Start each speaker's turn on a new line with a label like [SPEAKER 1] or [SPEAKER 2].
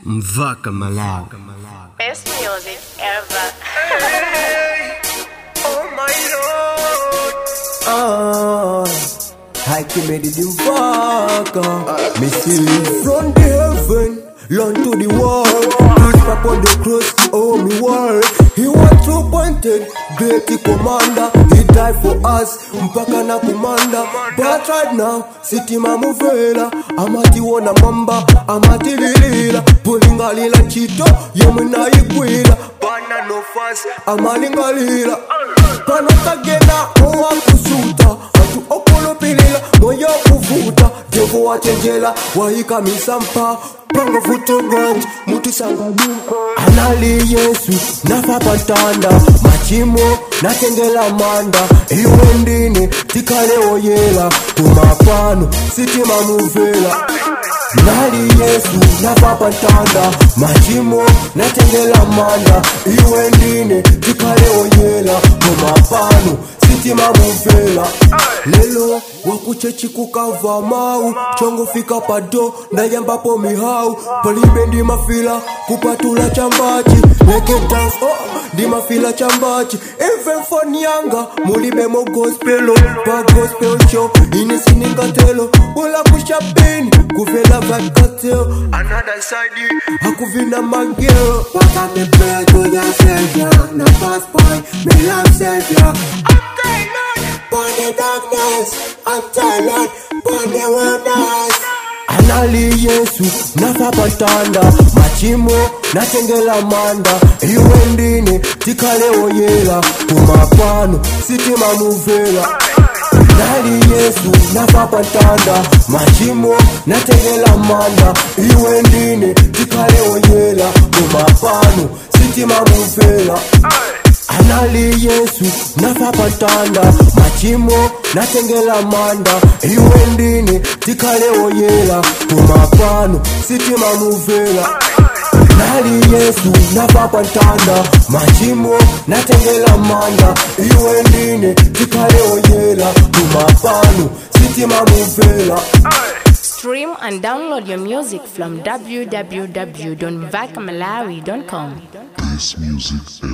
[SPEAKER 1] Mvaka Malawi.
[SPEAKER 2] Best music ever.
[SPEAKER 3] Oh my lord. Ah, I can make it Mvaka. Me see you from the heaven. Learn to the world, push up on the cross, oh me world. He was two pointed, great commander. He died for us, mpaka na kumanda. But right now, city mamuvela. Amati wona mamba, amati lilila. Pulingalila chito, yemuna ikwila. Bana no fast, amalingalila. Pano kagena, owa kusuta. Atu okolopilila, moyo kuvuta. Devo wachenjela, waika misampa. Pango futo ganj, mutu sanga nyumba. Anali Yesu, nafa patanda. Machimo, natengela manda. Iwe ndini, tikale oyela. Kumapano, sitima muvela. Nali Yesu, nafa patanda. Machimo, natengela manda. Iwe ndini, tikale oyela. Kumapano, sitima muvela. Lelo, wakuchechi kukava mau. Chongo fika pado, ndayambapo mihau. Palibe ndi mafila, kupatula chambachi. Make it dance, oh, ndi mafila chambachi. Even for nyanga, mulibe mo gospelo. Pa gospel show, ine siningatelo. Ula kushapini, kuvela vakateo. Another side, hakuvina mageo.
[SPEAKER 4] What me pray to the Savior, no fast boy, me love Savior. Burn the darkness, I'm tired, burn the wilderness.
[SPEAKER 3] Anali Yesu, nafa patanda. Machimo, natengela manda. Iwe ndini, tikale oyela. Kumapano, sitima muvela. Nali Yesu, nafa patanda. Machimo, natengela manda. Iwe ndini, tikale oyela. Kumapano, sitima muvela. Anali Yesu, nafa patanda. Machimo, natengela manda. Iwe ndini, tikale oyela. Kumapano, sitima muvela. Nali Yesu, nafa patanda. Machimo, natengela manda. Iwe ndini, tikale oyela. Kumapano, sitima muvela.
[SPEAKER 2] Stream and download your music from www.vakmalawi.com.
[SPEAKER 5] This music